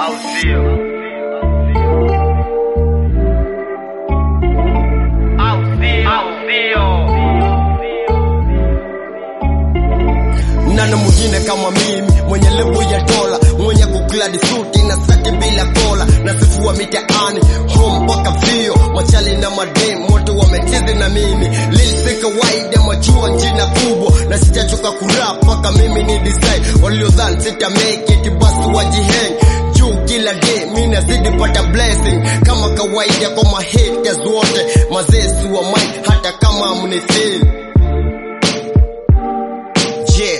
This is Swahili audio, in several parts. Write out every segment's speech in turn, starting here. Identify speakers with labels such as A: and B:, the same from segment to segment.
A: au sio? Au sio? Au sio?
B: nani mwingine kama mimi mwenye lebo ya dola mwenye kukladi suti na sati bila kola na sifua mitaani home mpaka vio machali na madem wote wamechezi na mimi lilisi kawaida majua njina kubwa na sitachoka kurap mpaka mimi ni design waliodhani sita make it basi wajiheng juu kila day mi nazidi pata blessing kama kawaida kwa mahaters wote mazesi wa mine hata kama mnifeel yeah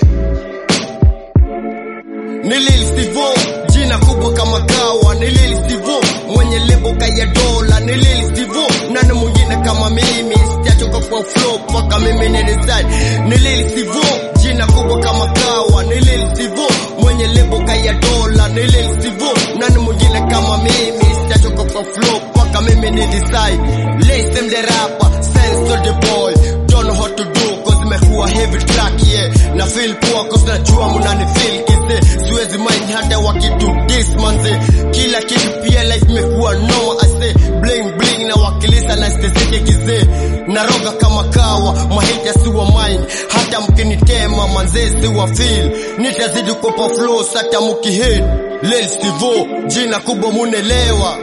B: ni Lil Stivo, jina kubwa kama kawa. Ni Lil Stivo, mwenye lebo kaya dola. Ni Lil Stivo, nani mwingine kama mimi, sitachoka kwa flow mpaka mimi ni design. Ni Lil Stivo, jina kubwa kama kawa. Ni Lil Stivo, mwenye lebo kaya dola. Ni Lil Stivo, nani mwingine kama mimi, sitachoka kwa flow mpaka mimi ni design. Listen the rapper, sense to the boy, don't know how to do cause imekuwa heavy track yeah. Na feel poa cause najua mnani feel kise siwezi mind hata wakitu this manze kila kitu pia life imekuwa no I say bling bling na wakilisa na stezike kizee naroga kama kawa mahita si wa mind hata mkinitema manze si wa feel nitazidi kupa flow hata mkihit Lil Stivo jina kubwa munelewa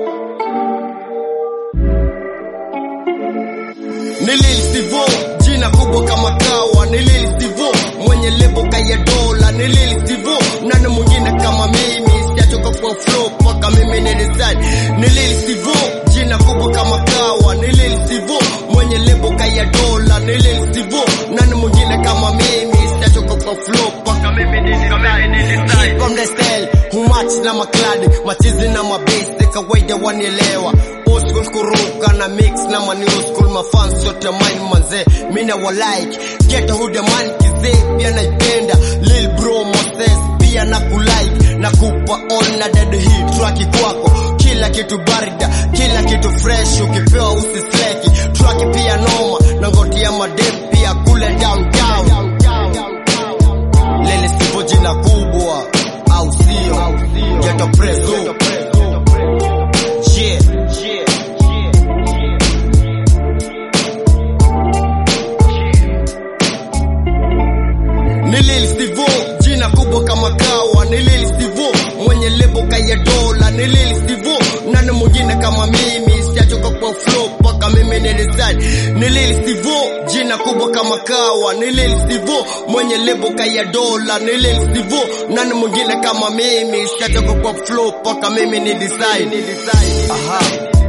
B: ni Lil Stivo, jina kubwa kama kawa. Ni Lil Stivo, mwenye lebo kaya dola. Ni Lil Stivo, nani mwingine kama mimi, sitachoka kwa flow mpaka mimi ni design. Ni Lil Stivo, jina kubwa kama kawa. Ni Lil Stivo, mwenye lebo kaya dola. Ni Lil Stivo, nani mwingine kama mimi, sitachoka kwa flow mpaka mimi ni design. Hip from the style, humach na makladi, machizi na mabase, kawaida wanielewa old school kuruka na mix na ma new school mafans yote mine manze mina wa like get who the man kizee pia naipenda lil bro Moses pia na kulike na kupa all na dead hit track kwako kila kitu barida kila kitu fresh ukipewa usisleki track pia noma na ngotia madem pia kule downtown lele sipo jina kubwa au sio ghetto preso yeah Ni Lil Stivo, jina kubwa kama kawa. Ni Lil Stivo, mwenye lebo kaya dola. Ni Lil Stivo, nani mwingine kama mimi, sitachoka kwa flow mpaka mimi ni design. Ni Lil Stivo, jina kubwa kama kawa. Ni Lil Stivo, mwenye lebo kaya dola. Ni Lil Stivo, nani mwingine kama mimi, sitachoka kwa flow mpaka mimi ni design. Aha.